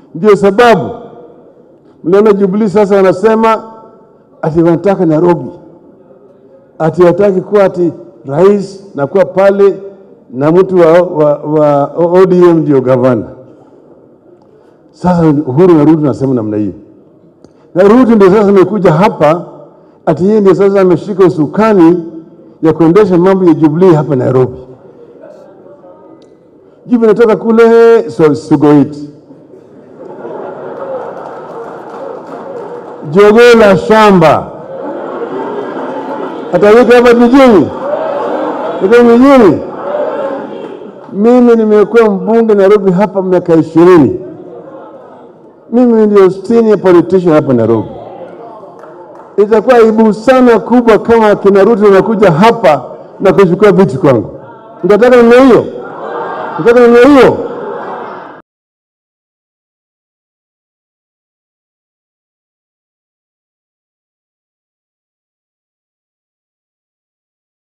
Ndio sababu mnaona Jubilee sasa wanasema ati wanataka Nairobi, ati wataki kuwa ati rais na kuwa pale na mtu wa, wa, wa ODM ndio gavana. Sasa Uhuru na Ruto nasema namna hiyo, na Ruto ndio sasa amekuja hapa ati yeye ndio sasa ameshika usukani ya kuendesha mambo ya Jubilee hapa Nairobi. Jibu inatoka kule so, Sugoiti, jogoo la shamba atawika hapa mijini, iko mijini. Mimi nimekuwa mbunge Nairobi hapa miaka ishirini. Mimi ndio senior politician hapa Nairobi. Itakuwa aibu sana kubwa kama kina Ruto wanakuja hapa na kuchukua viti kwangu. Mtataka namna hiyo? Mtataka namna hiyo?